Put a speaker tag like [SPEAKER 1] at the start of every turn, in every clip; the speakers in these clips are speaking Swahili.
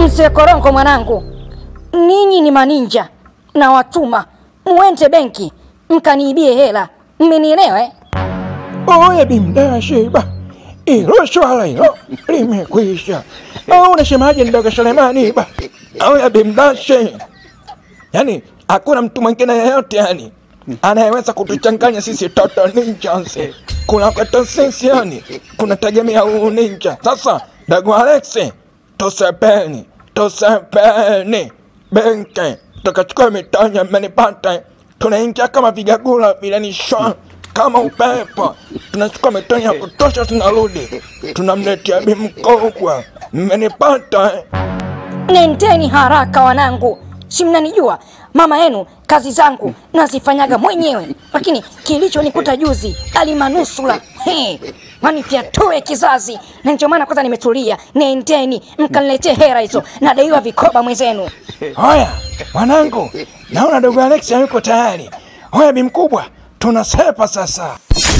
[SPEAKER 1] Mzee Korongo mwanangu, ninyi ni maninja na watuma muende benki mkaniibie hela, mmenielewa eh?
[SPEAKER 2] Oye bimdashiba, ilo swala hilo limekwisha. Au unasemaje ndogo Selemani ba? Oye bimdashi, yani hakuna mtu mwingine yeyote yani anayeweza kutuchanganya sisi toto ninjas. Kuna kwetu sisi yani kunategemea huu ninja. Sasa dogo Alex, tusepeni tusepeni benki tukachukua mitonya, mmenipata? Tunaingia kama vigagula vile ni shwa kama upepo, tunachukua mitonya ya kutosha, tunarudi tunamletea bi mkubwa. Mmenipata?
[SPEAKER 1] Nendeni haraka wanangu, si mnanijua mama yenu, kazi zangu nazifanyaga mwenyewe, lakini kilichonikuta juzi alimanusula he, wanifyatue kizazi, na ndio maana kwanza nimetulia. Nendeni mkaniletee hera hizo, nadaiwa vikoba mwenzenu.
[SPEAKER 2] Haya mwanangu, naona dogo Alex hayuko tayari. Haya bi mkubwa, tunasepa sasa.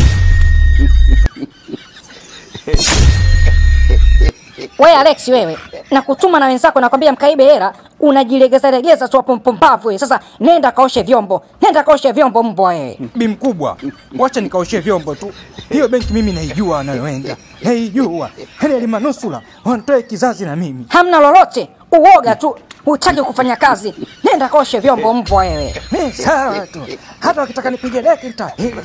[SPEAKER 1] We Alex, wewe nakutuma na wenzako, nakwambia mkaibe hela, unajilegeza legeza tu hapo mpumbavu wewe. Sasa nenda kaoshe vyombo, nenda kaoshe vyombo mbwa wewe.
[SPEAKER 3] Bi mkubwa, wacha nikaoshe vyombo tu. Hiyo benki mimi naijua anayoenda, naijua. Heli alimanusula wanatoe kizazi na mimi.
[SPEAKER 1] Hamna lolote, uoga tu, hutaki kufanya kazi. Nenda kaoshe vyombo mbwa wewe.
[SPEAKER 3] Mi sawa tu, hata wakitaka nipige deki nitapiga.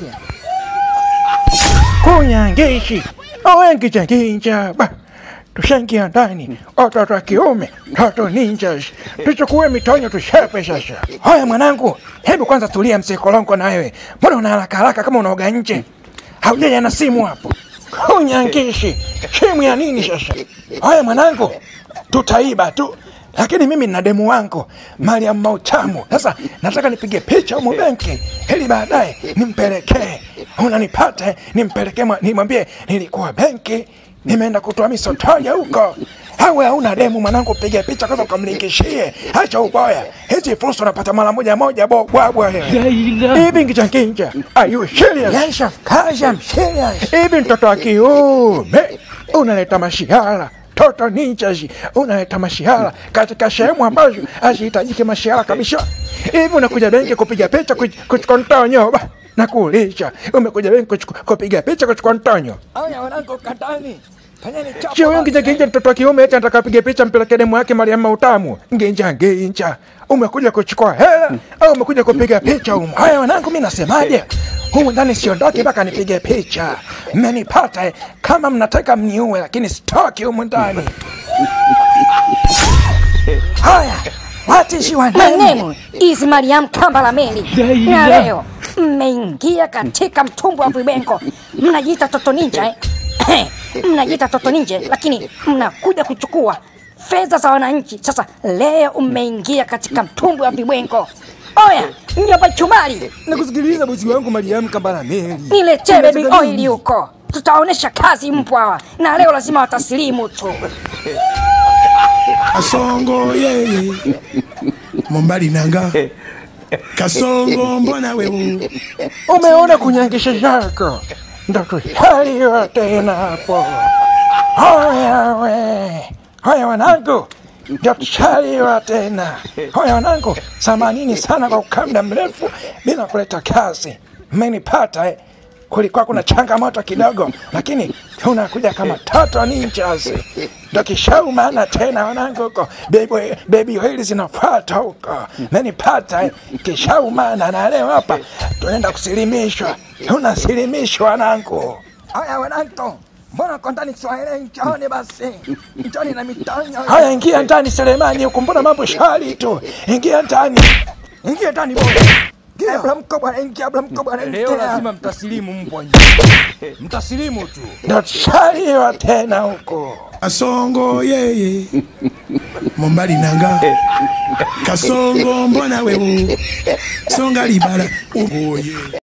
[SPEAKER 2] kunyangishi owengicha nginja ba tushaingia ndani watoto wa kiume toto ninjas tuchukue mitonyo tushepe sasa haya mwanangu hebu kwanza tulia msekolongo na wewe mbona una haraka haraka kama unaoga nje haujaja na simu hapo kunyangishi simu ya nini sasa haya mwanangu tutaiba tu lakini mimi nina demu wangu Mariam Mautamu. Sasa nataka nipige picha humu benki ili baadaye nimpelekee, unanipata? eh? Nimpelekee, mwa- nimwambie nilikuwa benki nimeenda kutoa misotoja huko. Awe hauna demu mwanangu, piga picha kwanza ukamlinkishie. Acha uboya, hizi fursa unapata mara moja moja, bobwabwa hivi ngicha nginja. Are you serious?
[SPEAKER 3] Yes, of course I'm serious.
[SPEAKER 2] hivi mtoto wa kiume unaleta mashihala toto ninjas unaleta mashihala katika sehemu ambazo hazihitajiki mashihala kabisa hivi unakuja benki kupiga picha kuch- kuchukua mtonyo ba na kuuliza umekuja benki kuchuku- kupiga picha kuchukua mtonyo
[SPEAKER 3] Aya wanangu katani. Fanyeni chapo.
[SPEAKER 2] sio wewe nginja nginja mtoto wa kiume eti anataka apige picha mpeleke demu yake Mariam Mautamu nginja nginja umekuja kuchukua hela au umekuja kupiga picha humu haya wanangu mimi nasemaje humu ndani siondoki mpaka nipige picha mmenipata eh? kama mnataka mniue lakini sitoki humu ndani haya watishi wa
[SPEAKER 1] My
[SPEAKER 2] nani
[SPEAKER 1] name is Mariam Kambala Meli, na leo mmeingia katika mtumbwi wa vibengo. Mnajiita Toto Ninja eh? mnajiita Toto Ninja, lakini mnakuja kuchukua fedha za wananchi. Sasa leo mmeingia katika mtumbwi wa vibwengo. Oya, mjomba Chumali,
[SPEAKER 3] Nakusikiliza bosi wangu Mariam Kambala Meli.
[SPEAKER 1] niletee baby oil huko, tutaonesha kazi mbwa hawa, na leo lazima watasilimu tu.
[SPEAKER 4] kasongo yeye mombali nanga kasongo mbona wewe
[SPEAKER 2] umeona kunyangisha zako ndo tushaliwa tena hapo hoya we hoya wanangu ndo tushaliwa tena hoya wanangu samanini sana kwa kukaa muda mrefu bila kuleta kazi mmenipata eh? kulikuwa kuna changamoto kidogo lakini tunakuja kama toto ninjas ndo kishaumana tena wanangu huko Baby- baby hili zinafuata huko menipata eh? kishaumana na leo hapa tunaenda kusilimishwa tunasilimishwa wanangu
[SPEAKER 3] Aya wanangu. Mbona kwa ndani Kiswahili nchoni basi. Nchoni na mitonyo.
[SPEAKER 2] haya ingia ndani selemani huku mbona mambo shwari tu ingia ndani
[SPEAKER 3] Ingia ndani bwana. Abla mkubwa ingia, abla mkubwa Leo lazima mtasilimu mbwa nyinyi. Mtasilimu tu.
[SPEAKER 2] ndo tushaliwa tena huko
[SPEAKER 4] kasongo yeye mombali nanga kasongo mbona wewe songa libala uboye